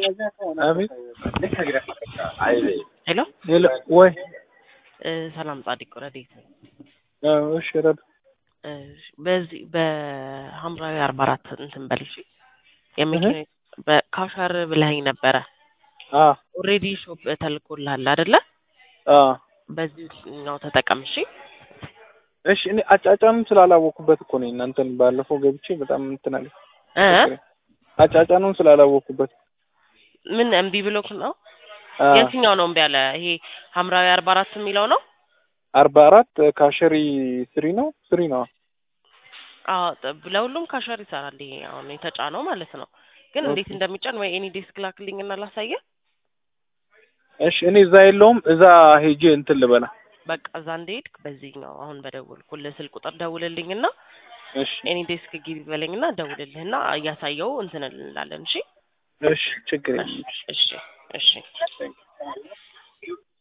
አቤት ሄሎ ሄሎ ወይ እ ሰላም ጻድቅ ረዴት ነኝ። አዎ፣ እሺ ረዱ እ በዚህ በሐምራዊ አርባ አራት እንትን በል እሺ። የመኪና በካሸር ብለኸኝ ነበረ። አ ኦልሬዲ ሾፕ ተልኮልሃል አይደለ? አ በዚህ ነው ተጠቀም እሺ። እሺ እኔ አጫጫኑን ስላላወኩበት እኮ ነው እናንተን ባለፈው ገብቼ በጣም እንትን አለ እ አጫጫኑን ስላላወኩበት ምን እምቢ ብሎክ ነው? አ የትኛው ነው እምቢ ያለ? ይሄ ሐምራዊ አርባ አራት የሚለው ነው? አርባ አራት ካሸሪ ስሪ ነው ስሪ ነው አዎ ጥ- ለሁሉም ካሸር ይሰራል። ይሄ አሁን የተጫነው ማለት ነው። ግን እንዴት እንደሚጫን ወይ ኤኒ ዴስክ ላክልኝ እና ላሳየህ። እሺ እኔ እዛ የለውም እዛ ሄጄ እንትን ልበላ በቃ እዛ እንደሄድክ በዚህኛው አሁን በደወልኩልህ ስልክ ቁጥር ደውልልኝና እሺ ኤኒ ዴስክ ግቢ በለኝና ደውልልህና እያሳየው እንትን እንላለን። እሺ እሺ ችግር የለም እሺ እሺ እሺ